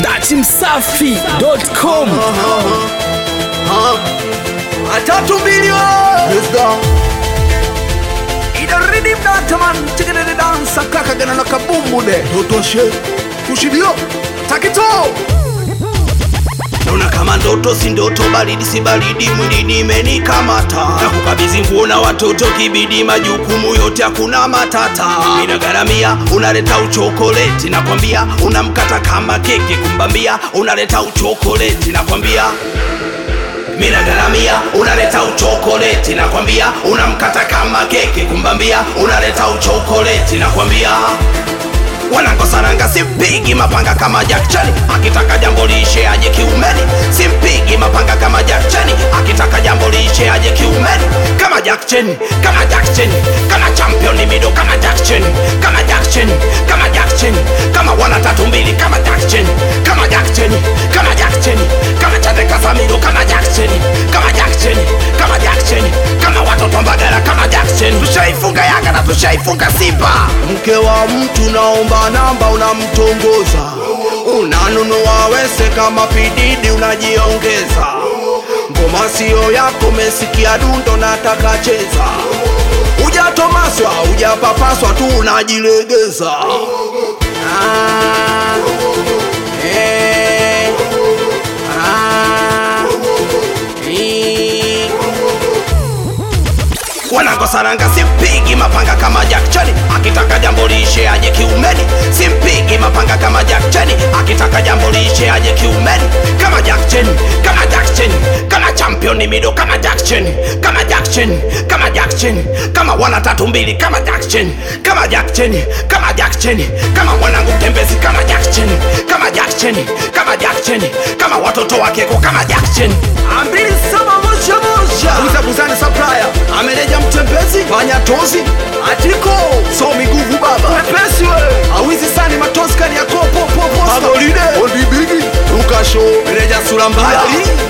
datimsafi.com atatu milioni idaridi mnataman tigidede dansa kakagana na kabumbude totoshe kushibio takito Naona kama ndoto si ndoto, baridi si baridi, mwilini imenikamata na kukabidhi nguo na watoto, kibidi majukumu yote, hakuna matata. Inagharamia, unaleta uchokoleti, nakwambia unamkata kama keki, kumbambia unaleta uchokoleti, nakwambia minagaramia unaleta uchokoleti nakwambia unamkata kama keki kumbambia unaleta uchokoleti nakwambia wanangosaranga simpigi mapanga kama jakchani akitaka jambo liishe aje kiumeni simpigi mapanga kama jakchani akitaka jambo liishe aje kiumeni kama jakcheni kama jakcheni kama championi mido kama jakcheni kama jakcheni kama jakcheni kama wana tatu mbili kama jakcheni kama jakcheni kama jakcheni kama chatekasamiro kama jakcheni kama jakcheni kama jakcheni kama watoto mbagala kama jakcheni tushaifunga yanga na tushaifunga simba mke wa mtu naomba namba unamtongoza unanunua wese kama pididi unajiongeza ngoma sio yako mesikia dundo nataka cheza ujatomaswa ujapapaswa tu unajilegeza ah, eh, ah, eh wanangosaranga simpigi mapanga kama jakchani akitaka jambo liishe aje kiumeni simpigi mapanga kama jakchani akitaka jambo liishe aje kiumeni kama jakcheni kama jakcheni kama championi mido kama jakcheni kama jakcheni kama jakcheni kama wana tatu mbili kama jakcheni kama jakcheni kama jakcheni kama mwanangu mtembezi kama jakcheni kama jakcheni kama jakcheni kama watoto wakeko kama jakcheni ambili saba moja moja uzabuzani supplier ameleja mtembezi fanya tozi atiko so miguvu baba wepesi we awizi sani matozi kani ya kopo popo magolide ondibigi ukasho meneja sura mbaya